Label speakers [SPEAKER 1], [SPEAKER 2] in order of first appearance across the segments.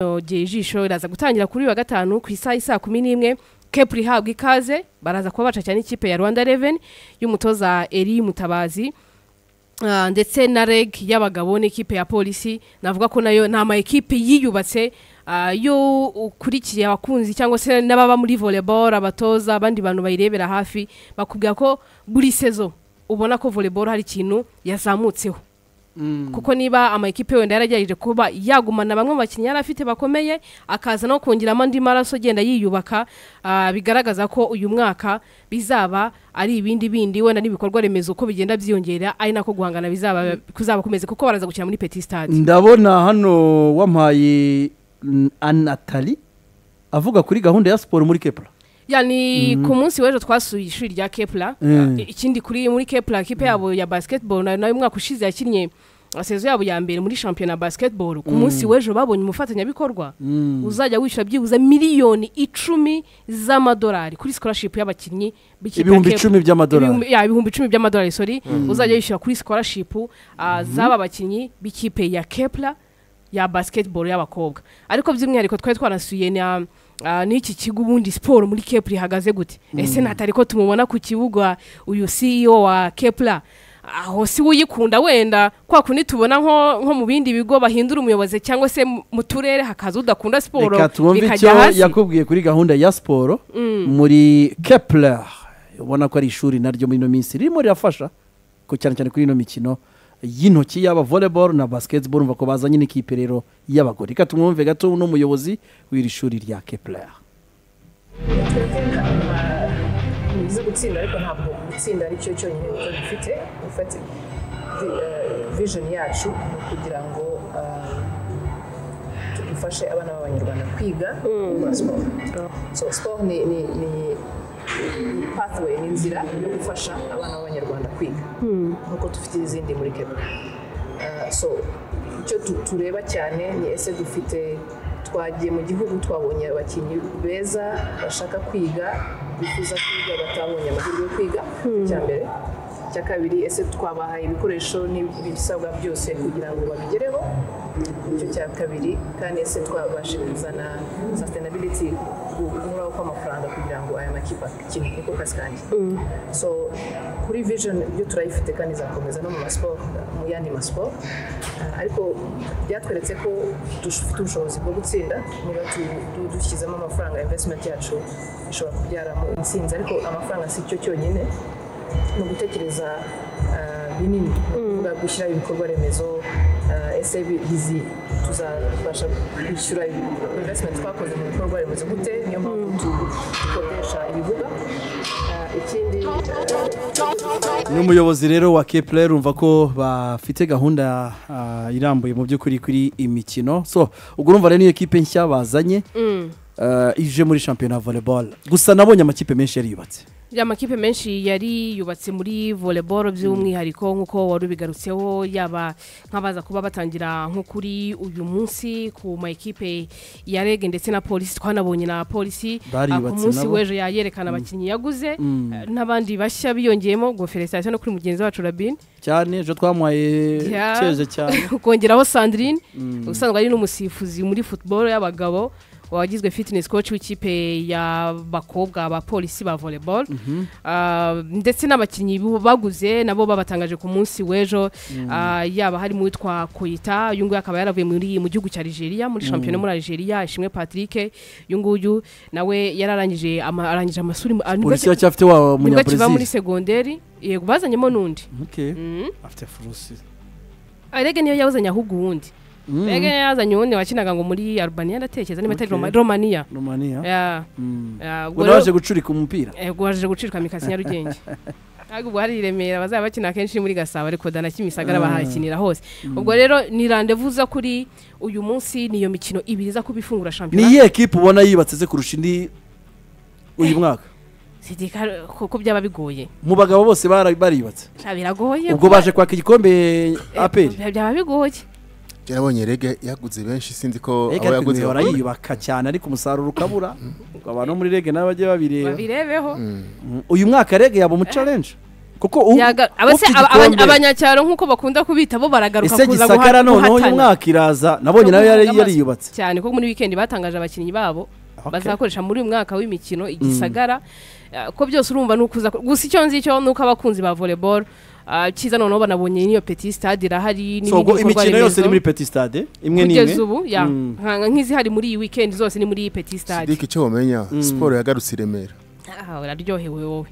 [SPEAKER 1] nogeye ijisho iraza gutangira kuri uyu wa gatanu ku isaha isaa kumi n'imwe kepuri ihabwa ikaze baraza kuba baca cyane ikipe ya rwanda reveni y'umutoza eri mutabazi Ah, ndetse na reg y'abagabo n'ikipe ya polisi navuga ko nayo ni amayikipe yiyubatse ah, yo ukurikiye abakunzi cyangwa se n'ababa muri volleyball abatoza abandi bantu bayirebera hafi bakubwira ko buri sezo ubona ko volleyball hari ikintu yazamutseho kuko niba amayikipe wenda yaragerageje kuba yagumana bamwe mu bakinnyi yari afite bakomeye akaza no kongeramo andi maraso agenda yiyubaka ah, bigaragaza ko uyu mwaka bizaba ari ibindi bindi wenda n'ibikorwa remezo uko bigenda byiyongera ari nako guhangana bizaba kuzaba kumeze kuko baraza gukina muri peti stade
[SPEAKER 2] ndabona hano wampaye mm, anatali avuga kuri gahunda ya siporo muri kepura
[SPEAKER 1] ya ni ku munsi w'ejo twasuye ishuri rya kepura
[SPEAKER 2] Mm.
[SPEAKER 1] I- ikindi kuri muri kepura kipe yabo ya basketball nayo nayo umwaka ushize yakinnye ah, sezo yabo ya mbere muri shampiyona ya basketball ku munsi w'ejo babonye umufatanyabikorwa uzajya wishyura byibuze miliyoni icumi z'amadolari kuri scholarship y'abakinnyi b'ikipe ya
[SPEAKER 2] ibihumbi
[SPEAKER 1] Cape-
[SPEAKER 2] icumi by'amadolari
[SPEAKER 1] ibihumbi- ya, ibihumbi icumi by'amadolari sori uzajya yishyura kuri scholarship uh, z'aba bakinnyi b'ikipe ya kepla ya basketball y'abakobwa ariko by'umwihariko twari twanasuye na ah, n'iki kigo ubundi siporo muri kepla ihagaze gute ese natari ko tumubona ku kibuga uyu ceo wa kepla aho si we uyikunda wenda kwa kundi tubona nko nko mu bindi bigo bahindura umuyobozi cyangwa se mu- mu turere hakaza udakunda siporo
[SPEAKER 2] reka twumve icyo
[SPEAKER 1] bikajya hasi
[SPEAKER 2] yakubwiye kuri gahunda ya siporo muri kepler ubona ko ari ishuri naryo muri ino minsi ririmo rirafasha ko cyane cyane kuri ino mikino y'intoki yaba volleyball na basketball umva ko bazanye n'ikipe rero y'abagore reka tumwumve gato n'umuyobozi w'iri shuri rya kepler
[SPEAKER 3] uzi gutsinda ariko ntabwo gutsinda ari cyo cyonyine kuko dufite dufite vision yacu ni ukugira ngo eh, dufashe abana b'abanyarwanda kwiga gukora siporo so siporo ni ni ni ni pathway ni inzira yo gufasha abana b'abanyarwanda kwiga nk'uko dufite izindi muri kenya Eh, so icyo tu- tureba cyane ni ese dufite twagiye mu gihugu twabonye abakinnyi beza bashaka kwiga bifuza kwiga batabonye amahirwe yo kwiga icya mbere icya kabiri ese twabahaye ibikoresho n'ibisabwa byose kugira ngo babigereho icyo cya kabiri kandi ese twabashe kuzana sustainability gu- guhoraho kw'amafaranga kugira ngo aya makipe akine niko kazi kanjye so kuri vision yo turayifite kandi izakomeza no mu masiporo mu yandi masiporo Ah, ariko byatweretse ko dufite ubushobozi bwo gutsinda niba tu- du- dushyizemo amafaranga investment yacu ishobora kubyaramo intsinzi ariko amafaranga si cyo cyonyine ni ugutekereza ah, binini ni ukuvuga gushyiraho ibikorwa remezo ah, ese bi- izi tuzabasha kwishyura investment twakoze mu bikorwa remezo gute niyo mpamvu tu- dukodesha ibibuga Ah, ikindi
[SPEAKER 2] ni umuyobozi rero wa kepler urumva ko bafite gahunda ah, irambuye mu by'ukuri kuri imikino so ubwo urumva rero niyo kipe nshya bazanye ah, ije muri shampiyona ya volleyball gusa nabonye amakipe menshi yariyubatse
[SPEAKER 1] ya makipe menshi yari yubatse muri volleyball by'umwihariko nk'uko wari ubigarutseho yaba nk'abaza kuba batangira nko kuri uyu munsi ku mayikipe ya rege ndetse na polisi twanabonye na polisi Ah, ku
[SPEAKER 2] Bariyubatse
[SPEAKER 1] munsi
[SPEAKER 2] nabo.
[SPEAKER 1] w'ejo yayerekana abakinnyi yaguze eh, n'abandi bashya biyongeyemo ngo felicitasiyo no kuri mugenzi wacu rabine
[SPEAKER 2] cyane ejo twamuhaye
[SPEAKER 1] Ya.
[SPEAKER 2] cyeze cyane
[SPEAKER 1] ukongeraho sandrine usanzwe ari n'umusifuzi muri football y'abagabo wagizwe fitness coach w'ikipe y'abakobwa abapolisi ba volleyball Ah, ndetse n'abakinnyi bu- baguze nabo babatangaje ku munsi w'ejo Ah, yaba harimo uwitwa koyita uyu nguyu akaba yaravuye muri mu gihugu cya nigeria muri shampiyona muri nigeria ishimwe patrick uyu nguyu nawe yararangije ama- arangije amashuri mu- ah, nibwo
[SPEAKER 2] polisi
[SPEAKER 1] ki-
[SPEAKER 2] yacyafite wa
[SPEAKER 1] nibwo kiva muri
[SPEAKER 2] munyabrezil
[SPEAKER 1] segonderi yego bazanyemo n'undi
[SPEAKER 2] Okay. afite furusi
[SPEAKER 1] arege niyo yawuzanye ahubwo uwundi rege niyo yazanye uwundi wakinaga ngo muri albania ndatekereza niba atari
[SPEAKER 2] Okay.
[SPEAKER 1] Roma- romania
[SPEAKER 2] romania
[SPEAKER 1] Ya,
[SPEAKER 2] Mm.
[SPEAKER 1] ya,
[SPEAKER 2] ngo
[SPEAKER 1] ubwo
[SPEAKER 2] naje
[SPEAKER 1] rero-
[SPEAKER 2] gucurika umupira
[SPEAKER 1] eh, ubwo waje gucirwa mikasi nyarugenge ntabwo ubwo hari i remera bazaba bakina kenshi muri gasabo ariko dana kimisagara bahakinira hose ubwo rero ni randevu za kuri uyu munsi niyo mikino ibiri iza kuba ifungura
[SPEAKER 2] ni
[SPEAKER 1] shampiyona
[SPEAKER 2] iyihe ekipe ubona yibatse ze kurusha indi uyu mwaka
[SPEAKER 1] sidika kuko byaba bigoye
[SPEAKER 2] mu bagabo bose bara- bariyubatse
[SPEAKER 1] Sha, biragoye
[SPEAKER 2] ubwo
[SPEAKER 1] kuba-
[SPEAKER 2] baje kwaka igikombe
[SPEAKER 1] eh,
[SPEAKER 2] aperi
[SPEAKER 1] byaba bigoye
[SPEAKER 4] yarabonye rege yaguze benshi sinzi ko
[SPEAKER 2] reka ariko
[SPEAKER 4] abo yaguze
[SPEAKER 2] niba
[SPEAKER 4] bakunda.
[SPEAKER 2] barayiyubaka cyane ariko umusaruro ukabura ngo abantu bo muri rege nabo bajye babireba
[SPEAKER 1] babirebeho
[SPEAKER 2] uyu mwaka rege yaba umucarenje kuko u-
[SPEAKER 1] Yaga- abase-
[SPEAKER 2] ufite
[SPEAKER 1] aba- abanya-
[SPEAKER 2] igikombe-
[SPEAKER 1] abanyacyaro nk'uko bakunda kubita bo baragaruka
[SPEAKER 2] ese
[SPEAKER 1] kuza
[SPEAKER 2] gisakara
[SPEAKER 1] guha-
[SPEAKER 2] noneho uyu
[SPEAKER 1] guhatana.
[SPEAKER 2] mwaka iraza nabonye nayo yari
[SPEAKER 1] Amazu.
[SPEAKER 2] yariyubatse
[SPEAKER 1] cyane ko muri wikendi batangaje abakinnyi babo
[SPEAKER 2] Okay.
[SPEAKER 1] bazakoresha muri uyu mwaka w'imikino igisagara Ah, ko byose urumva ni ukuza gusa icyo nzi cyo ni uko abakunzi ba volleyball ah, cyiza noneho banabonye n'iyo petit stade irahari
[SPEAKER 2] So, ubwo
[SPEAKER 1] n'ibindi bikorwa
[SPEAKER 2] imikino yose iri muri
[SPEAKER 1] remezo
[SPEAKER 2] petit stade imwe n'imwe
[SPEAKER 1] kugeza ubu ya
[SPEAKER 2] Mm.
[SPEAKER 1] nka- nk'izihari muri iyi weekend zose ni muri iyi petit stade
[SPEAKER 4] sidiki icyo wamenya siporo yagarutse i remera
[SPEAKER 1] Ah, uraryohewe wowe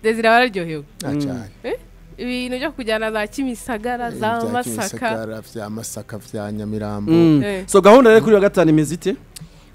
[SPEAKER 1] desire wararyohewe
[SPEAKER 4] nta cyane
[SPEAKER 1] ibintu byo kujyana za kimisagara
[SPEAKER 4] Eh,
[SPEAKER 1] za
[SPEAKER 4] bya
[SPEAKER 1] masaka
[SPEAKER 4] Kimisagara, bya masaka bya nyamirambo
[SPEAKER 2] Mm.
[SPEAKER 1] Eh.
[SPEAKER 2] so gahunda rero kuri uyu wa gatanu imeze ite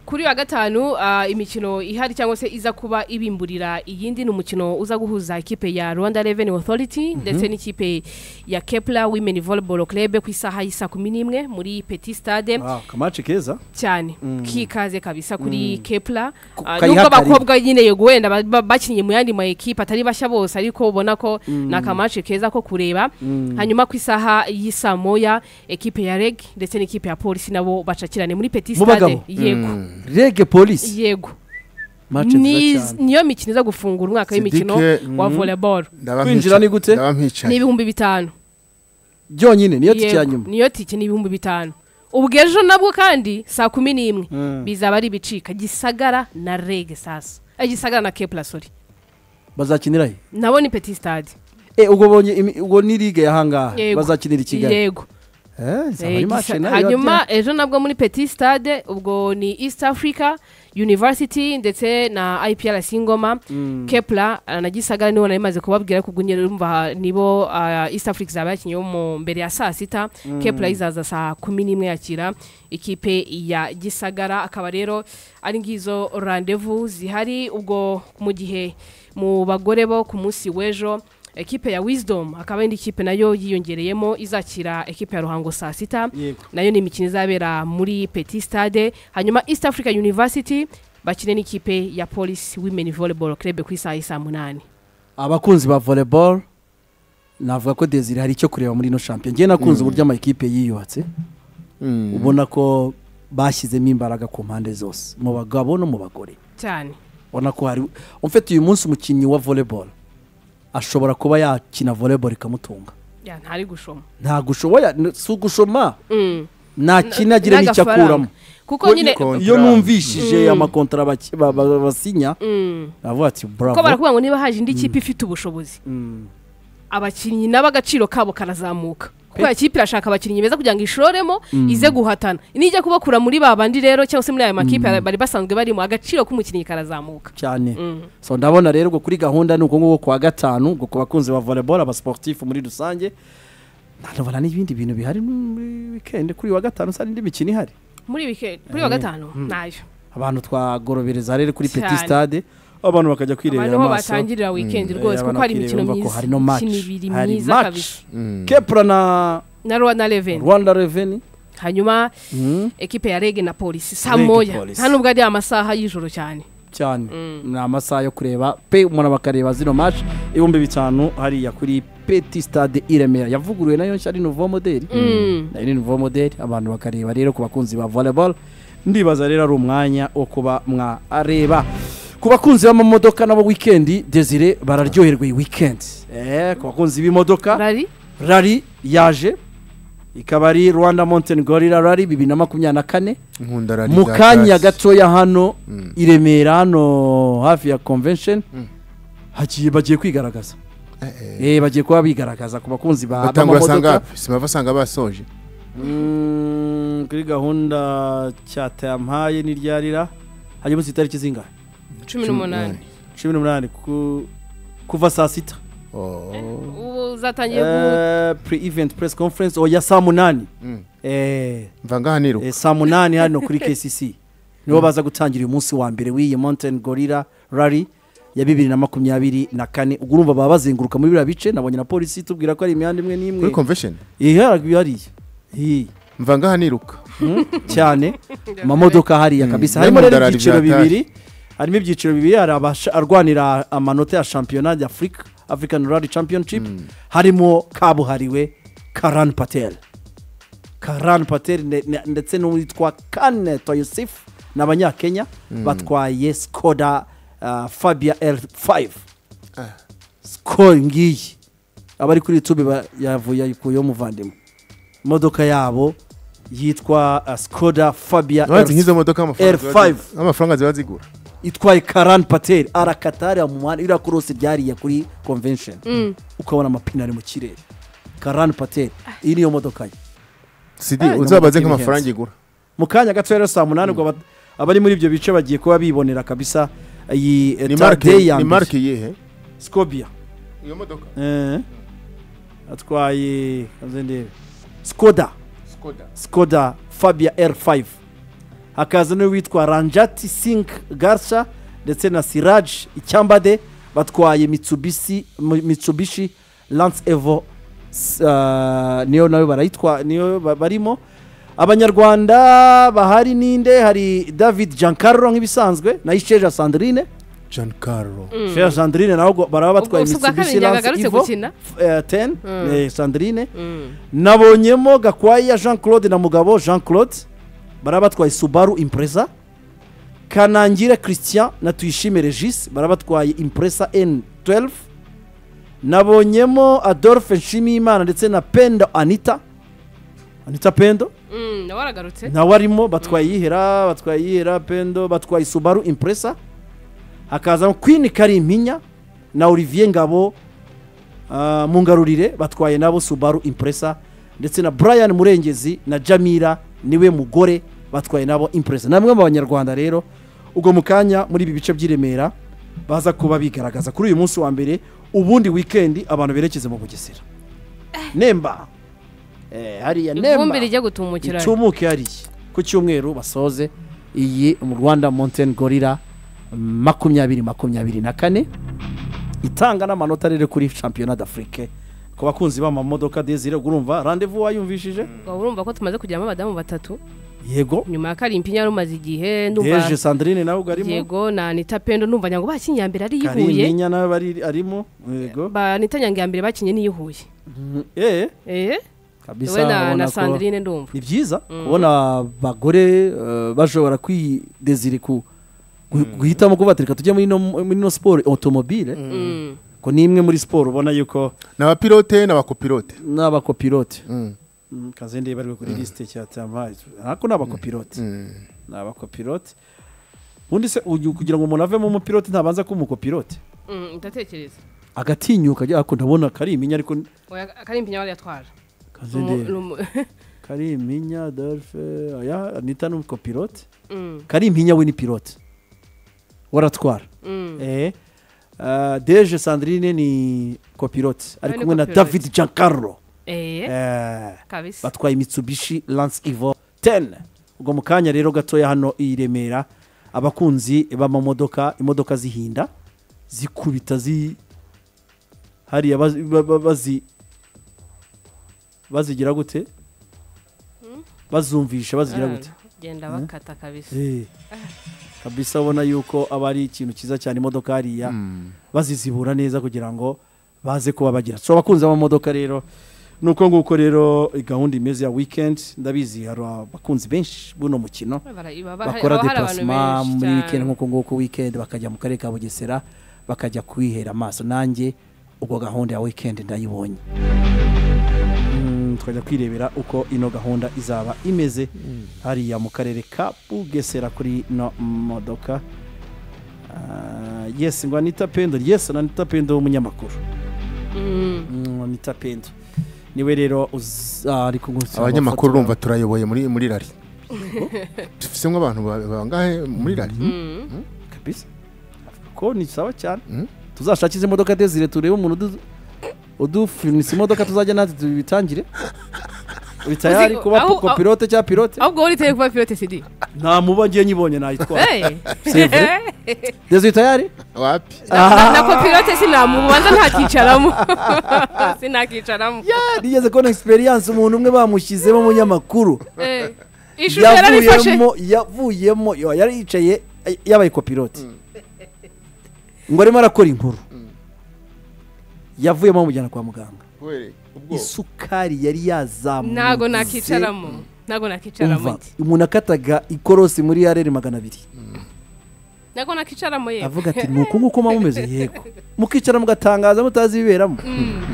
[SPEAKER 1] kuri wa gatanu ah, imikino ihari cyangwa se iza kuba ibimburira iyindi ni umukino uza guhuza ikipe ya rwanda revenue authority ndetse n'ikipe ya kepla women volleyball club ku isaha y'i saa kumi n'imwe muri petit stade
[SPEAKER 2] Ah, kamaci keza
[SPEAKER 1] cyane kikaze kabisa kuri kepla
[SPEAKER 2] Ku-
[SPEAKER 1] Ah,
[SPEAKER 2] kayiha
[SPEAKER 1] nubwo
[SPEAKER 2] karibu.
[SPEAKER 1] abakobwa nyine yego wenda ba- ba- bakinnye mu yandi ma ekipe atari bashya bose ariko ubona ko ni akamace keza ko kureba hanyuma ku isaha y'i saa moya ekipe ya reg ndetse n'ikipe ya polisi nabo bacakirane muri petit
[SPEAKER 2] Mu
[SPEAKER 1] stade
[SPEAKER 2] bagabo?
[SPEAKER 1] yego
[SPEAKER 2] rege polisi
[SPEAKER 1] yego
[SPEAKER 2] mace
[SPEAKER 1] Ni-
[SPEAKER 2] nziza cyane
[SPEAKER 1] niyo mikino iza gufungura umwaka w'imikino
[SPEAKER 4] Sidike,
[SPEAKER 1] wa volleyball
[SPEAKER 4] Ndaba
[SPEAKER 2] Kwinjira
[SPEAKER 4] mpica-
[SPEAKER 2] ni gute?
[SPEAKER 4] ndaba
[SPEAKER 1] ni
[SPEAKER 4] mpicaye
[SPEAKER 1] ibihumbi bitanu
[SPEAKER 2] byonyine niyo tike ya
[SPEAKER 1] Yego,
[SPEAKER 2] nyuma
[SPEAKER 1] niyo tike ni ibihumbi bitanu ubwo ejo nabwo kandi saa kumi n'imwe
[SPEAKER 2] Mm.
[SPEAKER 1] bizaba ari ibicika gisagara na rege sasa Eh, gisagara na kepla sori
[SPEAKER 2] bazakinira he
[SPEAKER 1] nabo ni petit stade
[SPEAKER 2] Eh, ubwo bonye imi- ubwo ni ligue yahangaha
[SPEAKER 1] Yego.
[SPEAKER 2] bazakinira i kigali
[SPEAKER 1] yego
[SPEAKER 2] Eh, izaba ari
[SPEAKER 1] Eh,
[SPEAKER 2] match
[SPEAKER 1] gisa-
[SPEAKER 2] nayo
[SPEAKER 1] hanyuma
[SPEAKER 2] yabyina.
[SPEAKER 1] ejo nabwo muri petit stade ubwo ni east africa university ndetse na iprc ngoma kepla eh, na gisagara nibo nari maze kubabwira kuko nyine urumva nibo ah, east africa izaba yakinyeho mu mbere ya saa sita kepla izaza saa kumi n'imwe yakira ikipe ya gisagara akaba rero ari ngizo randevu zihari ubwo mu gihe mu bagore bo ku munsi w'ejo ekipe ya wisdom akaba indi kipe nayo yiyongereyemo izakira ekipe ya ruhango saa sita
[SPEAKER 2] Yego.
[SPEAKER 1] nayo ni imikino izabera muri petit stade hanyuma east africa university bakine n'ikipe ya police women volleyball club ku isaha y'i saa munani
[SPEAKER 2] abakunzi ba volleyball navuga ko desire hari icyo kureba muri ino champion ngewe nakunze uburyo amakipe yiyubatse
[SPEAKER 4] Mm.
[SPEAKER 2] ubona ko bashyizemo imbaraga ku mpande zose mu bagabo no mu bagore
[SPEAKER 1] cyane
[SPEAKER 2] ubona ko hari umfite uyu munsi umukinnyi wa volleyball ashobora kuba yakina volleyball ikamutunga
[SPEAKER 1] ya ntari gushoma
[SPEAKER 2] nta gushoboya si ugushoma
[SPEAKER 1] Mm.
[SPEAKER 2] nakinagire n'icyo
[SPEAKER 1] N'agafaranga.
[SPEAKER 2] akuramo
[SPEAKER 1] kuko nyine
[SPEAKER 4] niko-
[SPEAKER 2] iyo numvishije amakontara baki- ba- ba- basinya
[SPEAKER 1] Mm.
[SPEAKER 2] avuga ati
[SPEAKER 1] ko
[SPEAKER 2] bravo
[SPEAKER 1] barakubwira ngo niba haje indi kipe ifite ubushobozi
[SPEAKER 2] Mm.
[SPEAKER 1] abakinnyi nabo agaciro kabo karazamuka kuko iya kipe irashaka abakinnyi beza kugira ngo ishoremo ize guhatana nijya kubakura muri ba bandi rero cyangwa se muri aya makipe bari basanzwe barimo agaciro k'umukinnyi karazamuka
[SPEAKER 2] cyane so ndabona rero ubwo kuri gahunda ni uko nguko kuwa gatanu ubwo ku bakunzi ba volleyball abasportifu muri rusange ndabona n'ibindi bintu bihari muri weekend kuri uyu wa gatanu sa n'indi mikino ihari
[SPEAKER 1] muri wikendi kuri wa gatanu nayo
[SPEAKER 2] abantu twagorobereza rero kuri
[SPEAKER 1] Cyane.
[SPEAKER 2] petit stade abantu bakajya kwirebera
[SPEAKER 1] abantu ho
[SPEAKER 2] amaso
[SPEAKER 1] batangirira wikendi
[SPEAKER 2] Eh,
[SPEAKER 1] rwose kuko
[SPEAKER 2] abantu
[SPEAKER 1] hari
[SPEAKER 2] bakireba
[SPEAKER 1] imikino
[SPEAKER 2] bumva ko
[SPEAKER 1] myiza
[SPEAKER 2] hari no match
[SPEAKER 1] imikino ibiri
[SPEAKER 2] hari
[SPEAKER 1] myiza
[SPEAKER 2] match.
[SPEAKER 1] kabisa
[SPEAKER 4] Mm.
[SPEAKER 2] kepra na
[SPEAKER 1] na rwa na reveni
[SPEAKER 2] rwanda reveni
[SPEAKER 1] hanyuma ekipe ya rege na polisi saa
[SPEAKER 2] Reg na
[SPEAKER 1] moya
[SPEAKER 2] Police.
[SPEAKER 1] nta nubwo ari amasaha y'ijoro cyane
[SPEAKER 2] cyane ni amasaha yo kureba pe umuntu bakareba zino match ibihumbi bitanu hariya kuri petit stade i remera yavuguruwe nayo nshya ari nouveau modeli nayo ni nouveau modeli abantu bakareba rero ku bakunzi ba volleyball ndibaza rero ari umwanya wo kuba mwareba ku bakunzi b'amamodoka nabo weekend desire bararyoherwa iyi weekend eh, ku bakunzi b'imodoka
[SPEAKER 1] rari
[SPEAKER 2] rari yaje ikaba ari rwanda mountain gorilla rari bibiri na makumyabiri na kane
[SPEAKER 4] nkunda rari
[SPEAKER 2] mu
[SPEAKER 4] za
[SPEAKER 2] kanya
[SPEAKER 4] Kashi.
[SPEAKER 2] gatoya hano
[SPEAKER 4] Mm.
[SPEAKER 2] i remera hano hafi ya convention hagiye bagiye kwigaragaza eh bagiye kuba bigaragaza ku bakunzi ba
[SPEAKER 4] batangura
[SPEAKER 2] b'amamodoka
[SPEAKER 4] asanga simava asanga basoje
[SPEAKER 2] Mm, kuri gahunda cyatampaye n'iryarira hanyuma si itariki zingahe
[SPEAKER 1] cumi n'umunani
[SPEAKER 2] cumi n'umunani ku- kuva saa sita
[SPEAKER 4] Oh.
[SPEAKER 1] ubu zatangiye gu-
[SPEAKER 2] Eh, pre-event press conference oya saa munani
[SPEAKER 4] Mm.
[SPEAKER 2] eh
[SPEAKER 4] mva ngaha niruka
[SPEAKER 2] Eh, saa munani hano kuri kcc nibo baza gutangira uyu munsi wa mbere w'iyi mountain gorilla rally ya bibiri na makumyabiri na kane ubwo urumva baba bazenguruka muri biriya bice nabonye na polisi tubwira ko ari imihanda imwe n'imwe
[SPEAKER 4] kuri convention
[SPEAKER 2] iharaguye hariya Iyi,
[SPEAKER 4] mva ngaha niruka
[SPEAKER 2] mm, cyane amamodoka hariya kabisa
[SPEAKER 4] Mm,
[SPEAKER 2] harimo rero
[SPEAKER 4] n'imodari
[SPEAKER 2] ibyiciro
[SPEAKER 4] bya
[SPEAKER 2] bibiri harimo ibyiciro bibiri hari arwanira amanota ya shampiyona ya afurika african rally championship harimo kabuhariwe karan patel karan patel ne- ne- ndetse n'uwitwa kane toyosif ni abanyakenya batwaye skoda uh, fabia l5 sikoro ngiyi abari kuri yutube ba- yavuye ayikuyeho umuvandimwe imodoka yabo yitwa ah, skoda fabia
[SPEAKER 4] Urabona
[SPEAKER 2] RC.
[SPEAKER 4] nk'izo modoka amafaranga ziba
[SPEAKER 2] R5.
[SPEAKER 4] zi- amafaranga ziba zigura
[SPEAKER 2] itwaye karani pateri arakatari mu muhanda iriya korose ryariye kuri convention ukabona amapine ari mu kirere karani pateri iyi niyo modoka ye
[SPEAKER 4] sidi
[SPEAKER 2] Ah,
[SPEAKER 4] uzabaze
[SPEAKER 2] imodoka
[SPEAKER 4] nk'amafaranga
[SPEAKER 2] ihenze.
[SPEAKER 4] igura
[SPEAKER 2] mu kanya gato rero saa munani ubwo aba- abari muri ibyo bice bagiye kuba bibonera kabisa iyi
[SPEAKER 4] ni
[SPEAKER 2] tarde
[SPEAKER 4] marike
[SPEAKER 2] ya
[SPEAKER 4] ni
[SPEAKER 2] mbere
[SPEAKER 4] marike iyihe
[SPEAKER 2] scobia
[SPEAKER 4] iyo modoka
[SPEAKER 2] Eh. atwaye kaze ndebe skoda
[SPEAKER 4] skoda
[SPEAKER 2] skoda fabia r5 hakaza n'uwitwa ranjati sing garsa ndetse na siraj icyambade batwaye mitsubishi, mu- mitsubishi lance evo s- ah, niyo nayo barayitwa niyo ba- barimo abanyarwanda bahari ninde hari david giancarlo nk'ibisanzwe na isheja sandrine
[SPEAKER 4] john carlo
[SPEAKER 2] Sheja Sandrine nabo baraba batwaye
[SPEAKER 1] Ubwo si ubwa kabiri
[SPEAKER 2] Mitsubishi Lance
[SPEAKER 1] yagarutse
[SPEAKER 2] Evo
[SPEAKER 1] gukina?
[SPEAKER 2] f- eh, 10
[SPEAKER 1] Mm.
[SPEAKER 2] eh, Sandrine
[SPEAKER 1] Mm.
[SPEAKER 2] nabonyemo Gakwaya Jean Claude na Mugabo Jean Claude baraba batwaye Subaru Impreza Kanangira Christian na Tuyishime Regis baraba batwaye Impreza N12 nabonyemo Adolphe Nshimiyimana ndetse na Pendo Anita Anita Pendo
[SPEAKER 1] Mm, nawe aragarutse
[SPEAKER 2] nawe arimo batwaye yihera batwaye yihera pendo batwaye subaru impresa hakazamo kwini karimpinya na olivier ngabo ah, mu ngarurire batwaye nabo subaru impresa ndetse na brian murengezi na jamira niwe mugore batwaye nabo impresa namwe mu banyarwanda rero ubwo mu kanya muri ibi bice by'i remera baza kuba bigaragaza kuri uyu munsi wa mbere ubundi wikendi abantu berekeze mu bugesera nemba eh, hariya nemba
[SPEAKER 1] ivumbi rijya gutumukira
[SPEAKER 2] itumuke hariya ku cyumweru basoze iyi mu rwanda mountain gorilla makumyabiri makumyabiri na kane itanga n'amanota rero kuri shampiyona d'afrique ku bakunzi b'amamodoka desire urumva randevu wayumvishije
[SPEAKER 1] Waba urumva ko tumaze kugiramo abadamu batatu
[SPEAKER 2] yego
[SPEAKER 1] nyuma ya karimpi yari umaze igihe ndumva
[SPEAKER 2] heje sandrine nawe ubwo arimo
[SPEAKER 1] yego na anita pendo numva nyango bakinnye iya mbere ari iyihuye
[SPEAKER 2] kariminya nawe ari- arimo yego
[SPEAKER 1] ba anita nyango iya mbere bakinnye n'iyihuye
[SPEAKER 2] eh
[SPEAKER 1] eh
[SPEAKER 2] kabisa
[SPEAKER 1] wowe na,
[SPEAKER 2] ubona
[SPEAKER 1] na
[SPEAKER 2] ko-
[SPEAKER 1] sandrine ndumva
[SPEAKER 2] ni byiza kubona abagore eh, bashobora kwidezire ku gu- guhitamo kubatereka tujya muri ino- muri ino siporo otomobile
[SPEAKER 1] Mm.
[SPEAKER 2] ko ni imwe muri siporo ubona yuko
[SPEAKER 4] ni abapilote n'abakopilote
[SPEAKER 2] n'abakopilote
[SPEAKER 4] Mm.
[SPEAKER 2] kazende bari kuri lisite cyatampaye ariko ni abakopilote ni abakopilote ubundi se uyu- kugira ngo umuntu avemo umupilote ntabanza kuba umukopilote
[SPEAKER 1] Mm, ndatekereza
[SPEAKER 2] agatinyuka ajya ako ndabona kari iminya ariko
[SPEAKER 1] Oya, karimpi nyari yatwara Umu-
[SPEAKER 2] kazende
[SPEAKER 1] umu-
[SPEAKER 2] kari iminya dolfe aya anita ni umukopilote
[SPEAKER 1] Mm,
[SPEAKER 2] kari impinya we ni pilote waratwara
[SPEAKER 1] mm.
[SPEAKER 2] Eh, ah, deje sandrine ni kopilote ari
[SPEAKER 1] ni
[SPEAKER 2] kumwe na
[SPEAKER 1] copilote.
[SPEAKER 2] david giancarlo
[SPEAKER 1] Eh,
[SPEAKER 2] Eh,
[SPEAKER 1] kabisa
[SPEAKER 2] batwaye mitsubishi lance ivo 10 ubwo mu kanya rero gatoya hano i remera abakunzi b'amamodoka imodoka zihinda zikubita zi hariya bazi- ba- ba- bazi bazigira gute bazumvisha bazigira
[SPEAKER 1] Ah,
[SPEAKER 2] gute
[SPEAKER 1] genda bakata kabisa
[SPEAKER 2] Eh, kabisa ubona yuko aba ari ikintu cyiza cyane imodoka hariya bazizibura neza kugira ngo baze kuba bagira so abakunzi b'amamodoka rero ni uko nguko rero gahunda imeze ya weekend ndabizi hari abakunzi benshi b'uno mukino
[SPEAKER 1] Bara- iba- haba hari
[SPEAKER 2] bakora
[SPEAKER 1] abantu
[SPEAKER 2] deplasement
[SPEAKER 1] benshi
[SPEAKER 2] muri
[SPEAKER 1] cyane.
[SPEAKER 2] weekend nk'uko nguko weekend bakajya mu karere ka bugesera bakajya kwihera amaso nanjye ubwo gahunda ya weekend ndayibonye Mm, tukajya kwirebera uko ino gahunda izaba imeze hariya mu karere ka bugesera kuri ino modoka Ah, yes ngo anita pendo yes na anita pendo w'umunyamakuru
[SPEAKER 1] Mm.
[SPEAKER 2] Mm, anita pendo niwe rero uz- ah, ari kugusaba amafoto.
[SPEAKER 4] abanyamakuru urumva turayoboye muri muri rari dufisemo abantu ba- bangahe muri rari
[SPEAKER 1] Mm.
[SPEAKER 2] kabisa ko ni sawa cyane
[SPEAKER 4] Mm.
[SPEAKER 2] tuzashakize imodoka desire turebe umuntu udu- udufunisa imodoka tuzajya natwe tubitangire uri tayari
[SPEAKER 1] Uzi-
[SPEAKER 2] kuba
[SPEAKER 1] aho- aho-
[SPEAKER 2] kopilote cyangwa pilote
[SPEAKER 1] ahubwo wowe uriteye kuba pilote cd
[SPEAKER 2] nta muba ngiye nyibonye nayitwara
[SPEAKER 1] Eh.
[SPEAKER 2] C'est vrai? desire tayari
[SPEAKER 4] wapi
[SPEAKER 1] Na- na kopilote sinamubanza ntakicaramo sinakicaramo
[SPEAKER 2] nigeze kubona experience umuntu umwe bamushyizemo umunyamakuru
[SPEAKER 1] Eh, ishusho yararifashe
[SPEAKER 2] yavuyemo yavuyemo yo, yari yicaye eh, yabaye kopilote ngo arimo arakora inkuru yavuyemo bamujyana kwa muganga isukari yari yazamutse
[SPEAKER 1] ntago nakicaramo ntago nakicaramo
[SPEAKER 2] umva
[SPEAKER 1] iki?
[SPEAKER 2] umuntu akataga ikorosi muri yarere magana abiri
[SPEAKER 1] ntago nakicaramo yewe
[SPEAKER 2] avuga ati ni uku nguku muba mumeze yego mukicara mugatangaza mutazi ibiberamo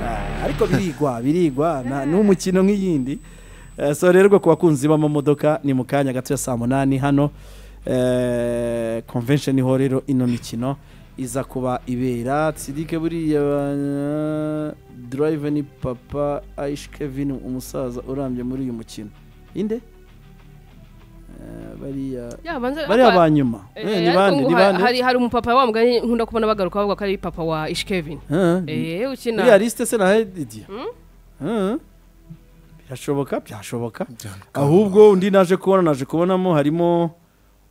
[SPEAKER 2] Ah, ariko birigwa birigwa na- ni umukino nk'iyindi Eh, so rero rwo ku bakunzi b'amamodoka ni mu kanya gato ya saa munani hano Eh, convention hall rero ino mikino iza kuba ibera sidike buriya eh, drive ni papa aish kevin umusaza urambye muri uyu mukino inde Eh, bariya
[SPEAKER 1] yabanza
[SPEAKER 2] bariya ba nyuma Eh, ni bande ni bande
[SPEAKER 1] hari hari umupapa wa mugani nkunda kubona bagaruka bavuga ko ari papa wa ishkevin
[SPEAKER 2] Eh,
[SPEAKER 1] eh
[SPEAKER 2] buriya
[SPEAKER 1] ukina
[SPEAKER 2] lisite se nahe idiya birashoboka byashoboka
[SPEAKER 4] Byanga.
[SPEAKER 2] ahubwo undi naje kubona naje kubonamo harimo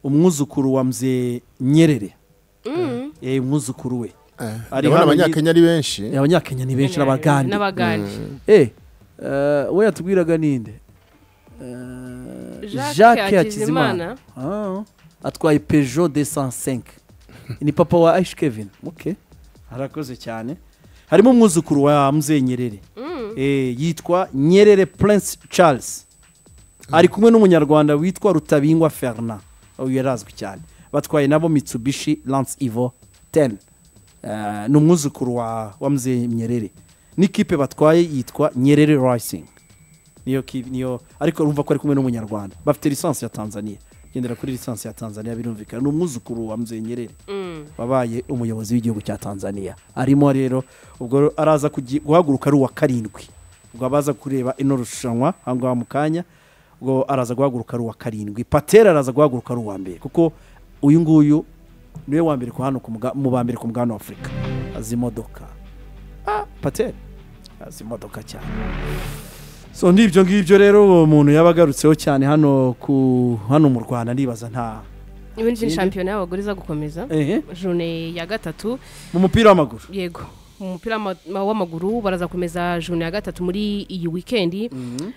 [SPEAKER 2] umwuzukuru wa mze nyerere
[SPEAKER 1] Mm.
[SPEAKER 2] Eh, umwuzukuru we
[SPEAKER 4] Eh,
[SPEAKER 2] Ari
[SPEAKER 4] ndabona
[SPEAKER 2] hano
[SPEAKER 4] abanyakenya ari benshi
[SPEAKER 2] Eh, abanyakenya ni benshi n'abagande
[SPEAKER 1] n'abagande
[SPEAKER 2] Eh, eh, we yatubwiraga ninde Eh,
[SPEAKER 1] Jacques Hakizimana
[SPEAKER 2] Ah, atwaye peugeot 205 ni papa wa ash kevin okay arakoze cyane harimo umwuzukuru wa mzee nyerere eh, yitwa nyerere prince charles ari kumwe n'umunyarwanda witwa rutabingwa fernand uyu yarazwi cyane batwaye nabo mitsubishi lance ivo 10 Eh, ni umwuzukuru wa, wa mzee nyerere n'ikipe batwaye yitwa nyerere racing niyo ki- niyo ariko urumva ko ari kumwe n'umunyarwanda bafite lisansi ya tanzania gendera kuri lisansi ya tanzania birumvikana ni umwuzukuru wa mzee nyerere
[SPEAKER 1] Mm.
[SPEAKER 2] wabaye umuyobozi w'igihugu cya tanzania arimo rero ubwo araza kugi- guhaguruka ari uwa karindwi ubwo abaza kureba ino rushanwa aha ngaha mu kanya ubwo araza guhaguruka ari uwa karindwi patera araza guhaguruka ari uwa mbere kuko uyu nguyu niwe wa mbere ku hano ku muga- mu ba mbere ku mugabane wa afurika azi imodoka ah patera azi imodoka cyane so n'ibyo ngibyo rero uwo muntu yaba agarutseho cyane hano ku hano mu rwanda ndibaza nta
[SPEAKER 1] ibindi ni
[SPEAKER 2] Inde?
[SPEAKER 1] shampiyona y'abagore iza gukomeza
[SPEAKER 2] ehe
[SPEAKER 1] jone ya gatatu
[SPEAKER 2] mu mupira w'amaguru
[SPEAKER 1] yego umupira w'ama- ma- w'amaguru baraza kumeza juni ya gatatu muri iyi wikendi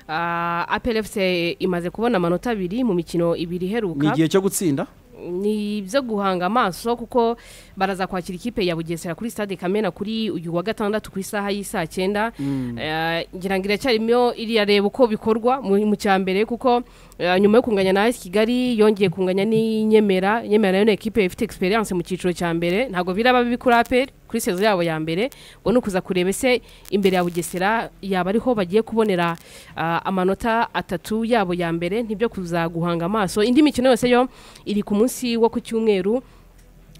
[SPEAKER 1] Ah, apel fc imaze kubona amanota abiri mu mikino ibiri
[SPEAKER 2] ni
[SPEAKER 1] iheruka
[SPEAKER 2] igihe cyo gutsinda
[SPEAKER 1] ni ibyo guhanga amaso kuko baraza kwakira ikipe ya bugesera kuri stade kamena kuri uyu wa gatandatu ku isaha y'isa cyenda Eh, ngira ngo iracyarimo irareba uko bikorwa mu mu cya mbere kuko eh, nyuma yo kunganya na AS kigali yongeye kunganya n'inyemera nyemera nayo ni ekipe ifite experience mu cyiciro cya mbere ntabwo biraba bibi kuri apel kuri sezo yabo ya mbere ngo ni ukuza kureba ese imbere ya bugesera yaba ariho bagiye kubonera ah, amanota atatu yabo ya mbere ntibyo kuza guhanga amaso indi mikino yose yo iri ku munsi wo ku cyumweru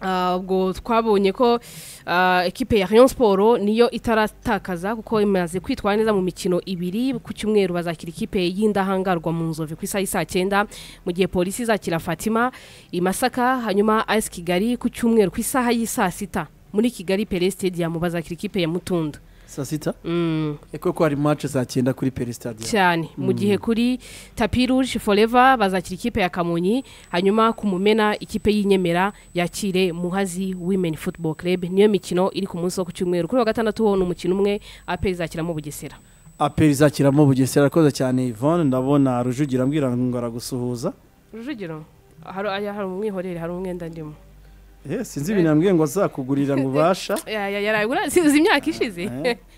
[SPEAKER 1] Ah, ubwo twabonye ko ah, ekipe ya Rayon Sport niyo itaratakaza kuko imaze kwitwara neza mu mikino ibiri ku cyumweru bazakira ikipe y'indahangarwa mu nzovu ku isaha y'i saa cyenda mu gihe polisi izakira Fatima i Masaka hanyuma AS Kigali ku cyumweru ku isaha y'i saa sita muri Kigali Pele Stadium bazakira ikipe ya Mutunda
[SPEAKER 2] saa sita
[SPEAKER 1] mm.
[SPEAKER 2] eko ko hari match saa cyenda kuri perisitadiyo
[SPEAKER 1] cyane mu gihe kuri tapi rouge forever bazakira ikipe ya kamonyi hanyuma ku mumena ikipe y'inyemera yakire muhazi women football club niyo mikino iri ku munsi wo ku cyumweru kuri wa gatandatu ho ni umukino umwe apel izakiramo bugesera
[SPEAKER 2] aperi izakiramo bugesera arakoze cyane yvonne ndabona rujugira ambwira ngo aragusuhuza
[SPEAKER 1] rujugiro hari aya- hari umwihorere hari umwenda ndimo
[SPEAKER 2] Eh, sinzi ibintu yambwiye ngo azakugurira ngo ubasha
[SPEAKER 1] Ya- ya- yaragura sinzi imyaka ishize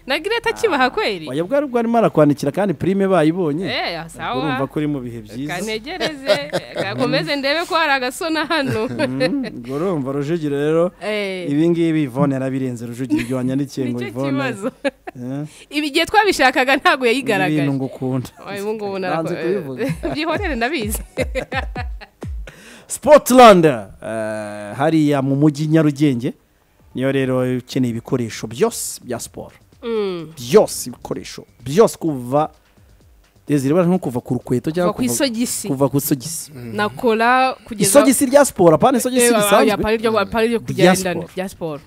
[SPEAKER 1] na gireta kibaha kweri
[SPEAKER 2] wajya bwari bwarimo arakwandikira kandi prime bayibonye
[SPEAKER 1] Eh,
[SPEAKER 2] urumva
[SPEAKER 1] sawa
[SPEAKER 2] ko uri mu bihe byiza
[SPEAKER 1] kanegereze gakomeze ndebe ko hari agasona hano
[SPEAKER 2] ubwo urumva rujugira rero
[SPEAKER 1] Eh,
[SPEAKER 2] ibi ngibi yvonne yarabirenze rujugira ibyo wanyandikiye ngo
[SPEAKER 1] nicyo
[SPEAKER 2] yvonne
[SPEAKER 1] kibazo
[SPEAKER 2] eh,
[SPEAKER 1] ibi igihe twabishakaga ntabwo yayigaragaje
[SPEAKER 2] ibintu ngukunda
[SPEAKER 1] Oya, ubu ngubu
[SPEAKER 2] Nanze
[SPEAKER 1] narako-
[SPEAKER 2] kubivuga.
[SPEAKER 1] byihorere ndabizi
[SPEAKER 2] Sportland eh, hariya mu mujyi Nyarugenge niyo rero ukeneye ibikoresho byose bya siporo
[SPEAKER 1] Mm,
[SPEAKER 2] byose ibikoresho byose kuva Desire bara nko kuva ku rukweto cyangwa
[SPEAKER 1] kuva ku
[SPEAKER 2] kuva
[SPEAKER 1] isogisi
[SPEAKER 2] kuva ku isogisi
[SPEAKER 1] nakora kugeza
[SPEAKER 2] isogisi rya siporo apana isogisi
[SPEAKER 1] Eh, oya, oya,
[SPEAKER 2] risanzwe
[SPEAKER 1] apana iryo- apana iryo kugendana
[SPEAKER 2] siporo.
[SPEAKER 1] rya siporo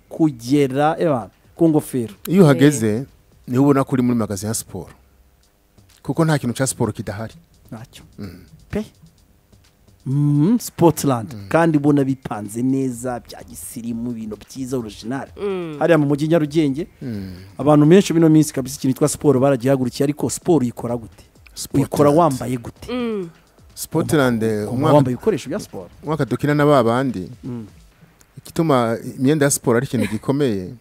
[SPEAKER 2] kugera eba ku ngofero
[SPEAKER 4] iyo uhageze niho ubona ko uri muri magazi ya siporo kuko nta kintu cya siporo kidahari
[SPEAKER 2] ntacyo pe Mm, Sportland kandi ubona bipanze neza bya gisirimu ibintu byiza original hariya mu mujyi Nyarugenge abantu benshi bino minsi kabisa ikintu cyitwa siporo baragihagurukiye ariko siporo uyikora gute
[SPEAKER 4] Sportland.
[SPEAKER 2] uyikora wambaye gute
[SPEAKER 4] Sportland eh,
[SPEAKER 2] Ugomba
[SPEAKER 4] umwaka
[SPEAKER 2] wambaye ibikoresho bya siporo
[SPEAKER 4] umwaka dukina na ba bandi igituma imyenda ya siporo ari ikintu gikomeye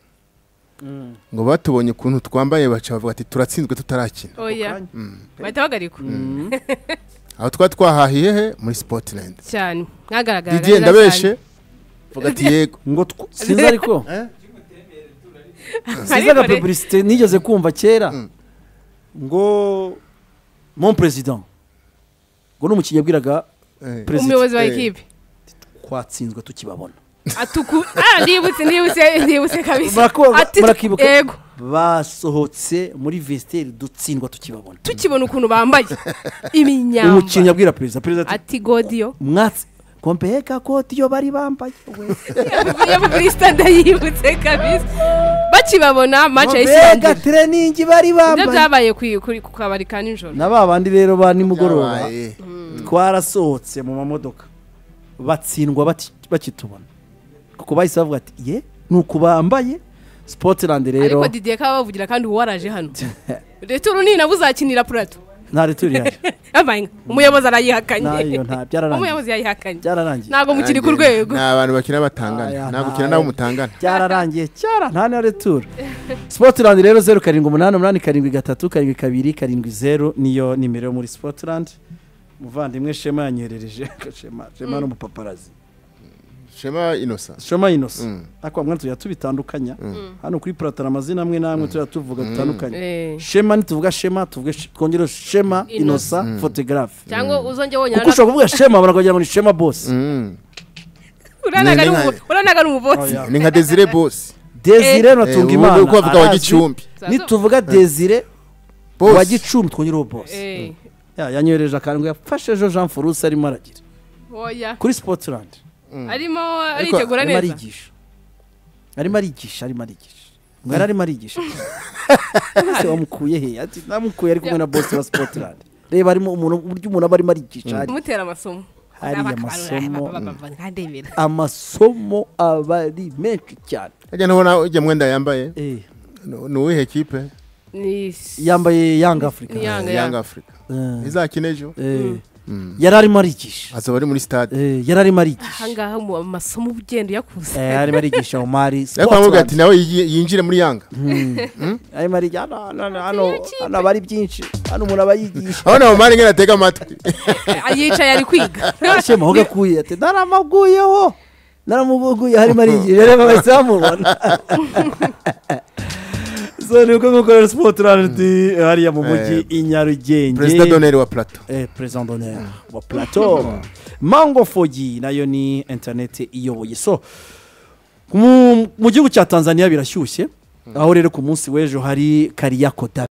[SPEAKER 4] ngo batubonye ukuntu twambaye baca bavuga ati turatsinzwe tutarakina
[SPEAKER 1] oya
[SPEAKER 2] kanya.
[SPEAKER 1] bahita bagarikwa
[SPEAKER 4] aho twari twahahiye he muri Sportland
[SPEAKER 1] cyane mwagaragara
[SPEAKER 4] DJ ndabeshe vuga ati yego
[SPEAKER 2] ngo tw- sinzi ariko siza na publicité nigeze kumva kera ngo mon president ngo ni umukinnyi yabwiraga
[SPEAKER 4] Eh,
[SPEAKER 2] Perezida.
[SPEAKER 1] umuyobozi wa
[SPEAKER 4] eh,
[SPEAKER 1] ekipe
[SPEAKER 2] twatsinzwe tukibabona
[SPEAKER 1] atuku ah ndibutse ndibutse ndibutse kabisa
[SPEAKER 2] Murakoga,
[SPEAKER 1] Ati-
[SPEAKER 2] murakibuka
[SPEAKER 1] yego
[SPEAKER 2] basohotse muri vesiteri dutsindwa tukibabona
[SPEAKER 1] tukibona ukuntu bambaye
[SPEAKER 2] umukinnyi
[SPEAKER 1] iminyamba
[SPEAKER 2] abwira perezida perezida ati
[SPEAKER 1] ati godiyo
[SPEAKER 2] mwatsi kompeye ka koti iyo bari bambaye we."
[SPEAKER 1] yabukurista ndayibutse kabisa bakibabona mace
[SPEAKER 2] mbega
[SPEAKER 1] y'ikirangira
[SPEAKER 2] tereningi bari
[SPEAKER 1] ibyo
[SPEAKER 2] bambaye
[SPEAKER 1] byabaye ku- ku ku kabari ka nijoro
[SPEAKER 2] na ba bandi rero ba nimugoroba
[SPEAKER 4] Byabaye.
[SPEAKER 2] twarasohotse mu mamodoka batsindwa bati- bakitubona kuko bahise bavuga ati ye ni uku bambaye spotiland rero
[SPEAKER 1] ariko didiye kaba bavugira kandi uwo waraje hano returu ni nabo uzakinira purato
[SPEAKER 2] ntari turi ihari
[SPEAKER 1] Yabaye nka- umuyobozi arayihakanye
[SPEAKER 2] ntayo nta byararangiye
[SPEAKER 1] umuyobozi yayihakanye
[SPEAKER 2] byararangiye
[SPEAKER 1] ntabwo mukiri ku
[SPEAKER 4] Nanjye,
[SPEAKER 1] rwego
[SPEAKER 4] ni abantu bakina
[SPEAKER 2] Aya,
[SPEAKER 4] batangana nta gukina
[SPEAKER 2] nta-
[SPEAKER 4] nabo mutangana
[SPEAKER 2] byararangiye cyara nta na returu spotilandi rero zeru karindwi umunani umunani karindwi gatatu karindwi kabiri karindwi zeru niyo nimero yo muri spotilandi muvandimwe shema yanyoherereje shema shema ni umupaparazi
[SPEAKER 4] shema inosa
[SPEAKER 2] shema inosa
[SPEAKER 4] Mm.
[SPEAKER 2] ariko bamwe tujya tubitandukanya hano kuri platara amazina amwe n'amwe tujya tuvuga
[SPEAKER 1] Eh.
[SPEAKER 2] dutandukanye shema ntituvuga shema tuvuge sh- twongereho shema
[SPEAKER 1] Inosa.
[SPEAKER 2] inosa photographe
[SPEAKER 1] cyangwa uzongera wonyine
[SPEAKER 2] kuko ushobora kuvuga shema abantu bakagira ngo ni shema bosi
[SPEAKER 4] Mm.
[SPEAKER 1] uranaga
[SPEAKER 4] Ni- ni
[SPEAKER 1] n'umu-
[SPEAKER 4] nka-
[SPEAKER 1] uranaga n'umubotsi
[SPEAKER 2] Oya.
[SPEAKER 4] ni nka desire bosi
[SPEAKER 2] desire
[SPEAKER 4] Eh,
[SPEAKER 2] natunga
[SPEAKER 4] ubu
[SPEAKER 2] imana
[SPEAKER 4] ngubu bavuga wa
[SPEAKER 2] arazwi.
[SPEAKER 4] Gicumbi.
[SPEAKER 2] nituvuga desire
[SPEAKER 4] Boss.
[SPEAKER 2] wa gicumbi twongereho bosi
[SPEAKER 1] Eh,
[SPEAKER 2] Ya, yanyohereje akantu yafashe ejo jean foruse arimo aragira
[SPEAKER 1] oya
[SPEAKER 2] kuri sportland
[SPEAKER 1] arimo aritegura
[SPEAKER 2] arimo
[SPEAKER 1] neza
[SPEAKER 2] arigisha arimo arigisha arimo arigisha mwari arimo arigisha ese wamukuye he ati namukuye ari kumwe na bosi wa sportland reba arimo umuntu uburyo umuntu aba arimo arigisha hari
[SPEAKER 1] kumutera amasomo
[SPEAKER 2] Hariya amasomo.
[SPEAKER 1] nkandemera
[SPEAKER 2] amasomo aba ari menshi cyane
[SPEAKER 4] ajya naho nawe ujya mwenda yambaye
[SPEAKER 2] Eh,
[SPEAKER 4] ni ni uwihe kipe
[SPEAKER 1] ni
[SPEAKER 2] yambaye yanga afurika
[SPEAKER 1] Ni Yanga,
[SPEAKER 4] Yanga
[SPEAKER 1] Yanga.
[SPEAKER 4] afurika izakina ejo
[SPEAKER 2] yari arimo arigisha
[SPEAKER 4] azaba ari muri stade
[SPEAKER 2] Eh, yari arimo arigisha
[SPEAKER 1] ahangaha mu amasomo ugenda uyakuze
[SPEAKER 2] Eh, arimo arigisha omari
[SPEAKER 4] ariko bamubwira ati
[SPEAKER 2] sportland
[SPEAKER 4] nawe yigi- yinjire muri yanga
[SPEAKER 2] arimo arigisha hano hano hano hano aba ari byinshi hano umuntu aba yigisha
[SPEAKER 4] abana bamara inka atega amatwi
[SPEAKER 1] yicaye ari kwiga
[SPEAKER 2] ashema aho gakuye ati naramaguyeho naramuguye harimo arigihe rero bahise bamubona so ni uko nk'uko rero sipoti randi hariya mu mujyi i nyarugenge
[SPEAKER 4] perezida doneri wa plato
[SPEAKER 2] Eh, president d'honneur wa plateau mango fogi nayo ni interineti iyoboye so mu mu gihugu cya tanzania birashyushye aho rero ku munsi w'ejo hari kariyako dabi